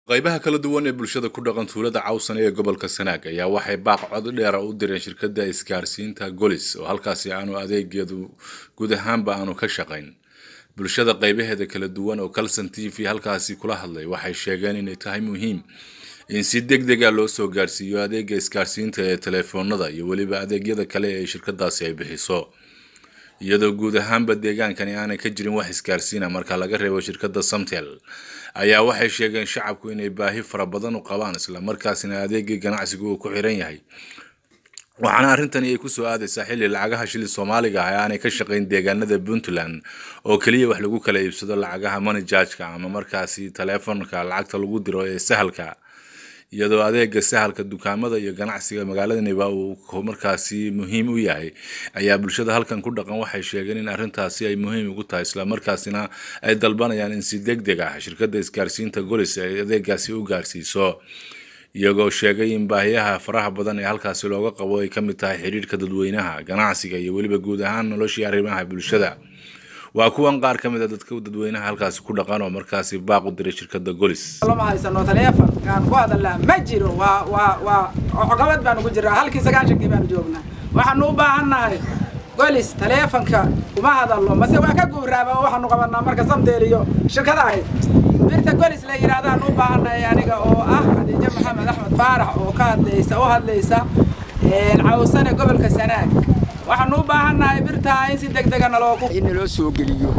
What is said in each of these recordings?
qaybaha kala duwan ee bulshada ku dhaqan tuulada cawsan ee gobolka sanaag ayaa waxay baaq cod dheera u direen shirkadda isgaarsiinta golis oo halkaasi aanu adeegeedu guud ahaanba aanu ka shaqayn bulshada qaybaheeda kala duwan oo calson t v halkaasi kula hadlay waxay sheegeen inay tahay muhiim in si deg dega loo soo gaarsiiyo adeega isgaarsiinta ee telefoonada iyo weliba adeegyada kale ee shirkadaasi ay bixiso iyadoo guud ahaanba deegaankani aanay ka jirin wax isgaarsiina marka laga reebo shirkadda samtel ayaa waxay sheegeen shacabku inay baahi fara badan u qabaan islamarkaasina adeegii ganacsigu uu ku xiran yahay waxaana arrintani ay kusoo aadaysaa xilli lacagaha shili soomaaliga ah ee aanay ka shaqayn deegaanada puntland oo keliya wax lagu kala iibsado lacagaha money jargeka ama markaasi taleefonka lacagta lagu diro ee sahalka iyadoo adeega sahalka dukaamada iyo ganacsiga magaaladaniba uu markaasi muhiim u yahay ayaa bulshada halkan ku dhaqan waxay sheegeen in arrintaasi ay muhiim ugu tahay islamarkaasina ay dalbanayaan in si deg deg ah shirkadda isgaarsiinta golis ay adeegaasi u gaarsiiso iyagoo sheegay in baahiyaha faraha badan ee halkaasi looga qabo ay ka mid tahay xidhiirhka dadweynaha ganacsiga iyo weliba guud ahaan noloshii arrimaha bulshada waa kuwan qaar ka mid a dadka dadweynaha halkaasi ku dhaqan oo markaasi baaq u diray shirkadda golis lama haysano taleefon aan ku hadalnaa ma jiro waa waa waa cogabad baanu ku jiraa halkii sagaashankii baanu joognaa waxaanu u baahannahay golis taleefonka uma hadalno mase waa ka guuraaba oo waxaanu qabanaa marka samteel iyo shirkada ahayd birta golis la yidhahdaan u baahannahay aniga oo ah khadiijo maxamed axmed faarax oo ka hadlaysa u hadlaysa cawsane gobolka sanaag waxaanu u baahannahay birtaa in si deg dega naloogu in naloo soo geliyo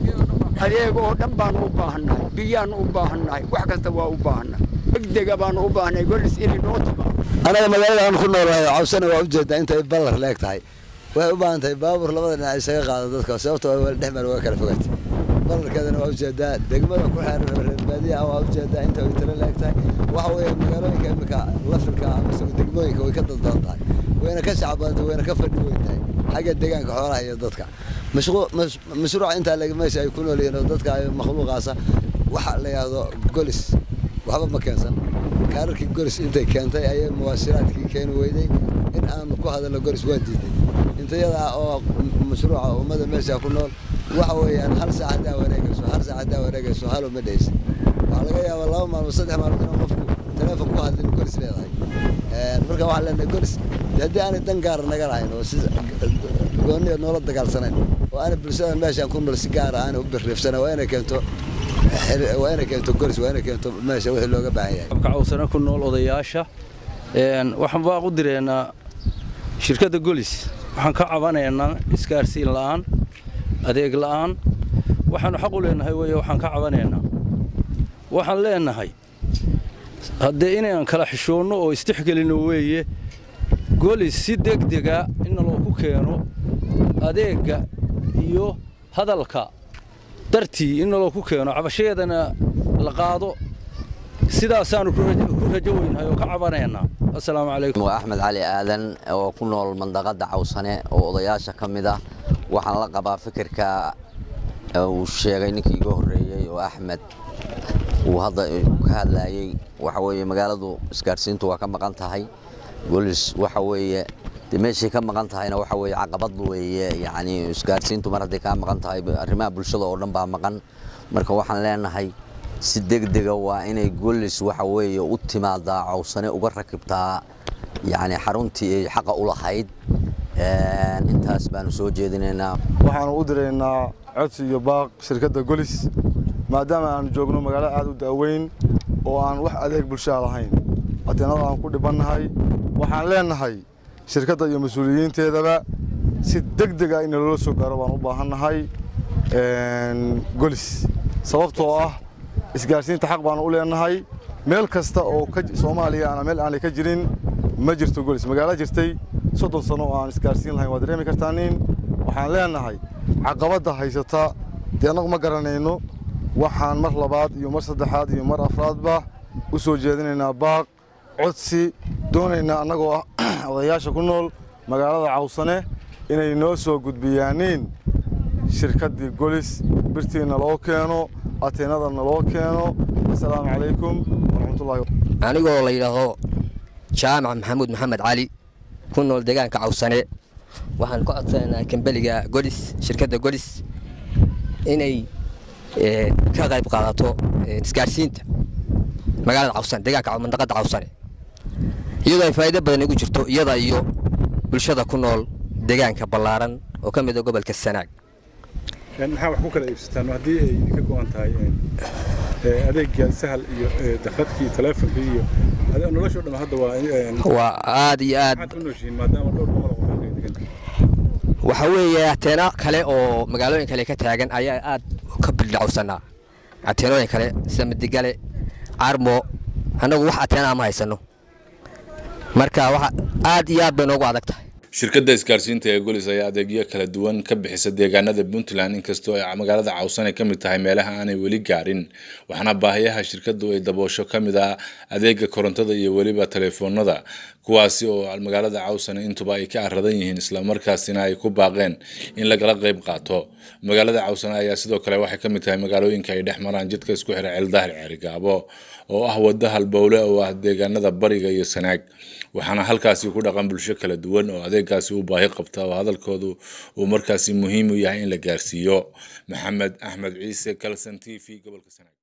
adeeg oo dhan baanu u baahannahay biyaanu u baahannahay wax kasta waa u baahannahay degdega baanu u baahannahay golis inay noo timaado anaga magaalada aan ku noolahay cawsana waa ujeedaa intay ballar leeg tahay waxay u baahan tahay baabuur labada dhinac isaga qaado dadka sababtoo dhex meel waa kala fogaatay ballarkeedana waa ujeedaa degmada ku xeeran reer baadiyaha waa ujeedaa inta ay tiro leeg tahay waxa weeye magaalooyinka imika lafirka amase degmooyinka way ka dadbadan tahay wayna ka shacbadantay wayna ka fadhi weyn tahay xagga deegaanka xoolaha iyo dadka mashruuca intaa leg meesha ay ku nool yihiin oo dadka makhluuqaasa waxa la yidhaahdo golis waxba ma keensan kaararkii golis intay keentay ayay muwaasiraadkii keeni weyday in aanu ku hadalno golis waa diiday intayada oo mashruuca ummada meesha ku nool waxa weeyaan hal saac haddaa wareegayso hal saac haddaa wareegayso halo ma dhehaysa waxaa laga yaabaa laba maalmood saddex maalmood inuu qofku teleefon ku hadlin golis leedahay marka waxaan leenahay golis haddii aanay dan gaara naga lahayn oo si gooniya noola dagaalsanayn oo aanay bulshada meeshaan ku nool si gaara aanay u birriifsanayn waa inay keento waa inay keento golis waa inay keento meesha wixii looga baahan yahay abka cawsana ku nool odayaasha waxaan baaq u direynaa shirkadda golis waxaan ka cabanaynaa isgaarsiin la'aan adeeg la'aan waxaanu xaq u leenahay weeye waxaan ka cabanaynaa waxaan leenahay haddee inaan kala xishoonno oo istixgelinno weeye golis si degdega inna looku keeno adeegga iyo hadalka dartii inna looku keeno cabashadeedana la qaado sidaasaanu ku rajo weynahay oo ka cabanaynaa assalaamu calaykum waa axmed cali aadan oo ku nool mandaqadda cawsane oo odayaasha ka mid ah waxaan la qabaa fikirka uu sheegay ninkii iga horreeyey oo axmed uu hadda ka hadlaayey waxa weeye magaaladu isgaadhsiintu waa ka maqan tahay golis waxa weeye de meeshay ka maqan tahayna waxa weeye caqabad weeye yacni isgaadhsiintu mar hadday kaa maqan tahay arrimaha bulshada oo dhan baa maqan marka waxaan leenahay si degdega waa inay golis waxa weeye u timaadaa cawsane uga rakibtaa yacni xaruntii ay xaqa u lahayd intaas baanu soo jeedinaynaa waxaanu u diraynaa codsi iyo baaq shirkadda golis maadaama aanu joogno magaalo aad u daaweyn oo aan wax adeeg bulshaa lahayn ateenada aan ku dhibannahay waxaan leenahay shirkadda iyo mas-uuliyiinteedaba si deg dega in loola soo gaaro baan u baahannahay golis sababtoo ah isgaarsiinta xaq baanu u leenahay meel kasta oo soomaaliya ana meel aanay ka jirin ma jirto golis magaalo jirtay soddon sano oo aan isgaarsiin lahayn waa dareemi kartaanin waxaan leenahay caqabadda haysata dee annagu ma garanayno waxaan mar labaad iyo mar saddexaad iyo mar afraadba u soo jeedinaynaa baaq codsi doonaynaa annagoo ah odayaasha ku nool magaalada cawsane inay noo soo gudbiyaaniin shirkaddii golis birtiina loo keeno ateenadana loo keeno assalaamu calaykum waraxmatullahi anigoo la yidhaahdo jaamac maxamuud maxamed cali ku nool deegaanka cawsane waxaan ka codsanaynaa kambeliga golis shirkadda golis inay ka qayb qaadato isgaadhsiinta magaalada cawsane deegaanka mandaqada cawsane iyadoo ay faa'iido badan igu jirto iyada iyo bulshada ku nool deegaanka ballaaran oo ka mid ah gobolka sanaag maxaa wax ku kala iibsataan haddii ay ka go-an tahay adeega sahal iyo dakadkii taleefonka iyo nolosha o dhan hadda waa waa aad iyo aad maxaad ku nooshihiin maadaama dhowr boqol oo qof halkay degan waxa weeye ateena kale oo magaalooyin kale ka taagan ayaa aad ka bildhacowsanaa ateenooyin kale sida midigale carmo annagu wax ateena ma haysano marka waxa aad iyo aad bay noogu adag tahay shirkadda isgaarsiinta ee golis ayaa adeegyo kala duwan ka bixisa deegaanada puntland inkastoo ay magaalada cawsane ka mid tahay meelaha aanay weli gaarin waxaana baahiyaha shirkaddu ay daboosho ka mid ah adeega korontada iyo weliba telefoonada kuwaasi oo magaalada cawsane intuba ay ka aradan yihiin islamarkaasina ay ku baaqeen in lagala qayb qaato magaalada cawsane ayaa sidoo kale waxay ka mid tahay magaalooyinka ay dhex maraan jidka isku xira ceeldahar ceerigaabo oo ah wadda halbowle oo ah deegaanada bariga iyo sanaag waxaana halkaasi ku dhaqan bulsho kala duwan oo adeegaasi u baahi qabta oo hadalkoodu uu markaasi muhiim u yahay in la gaarsiiyo maxamed axmed ciise kalson t v gobolka sanaag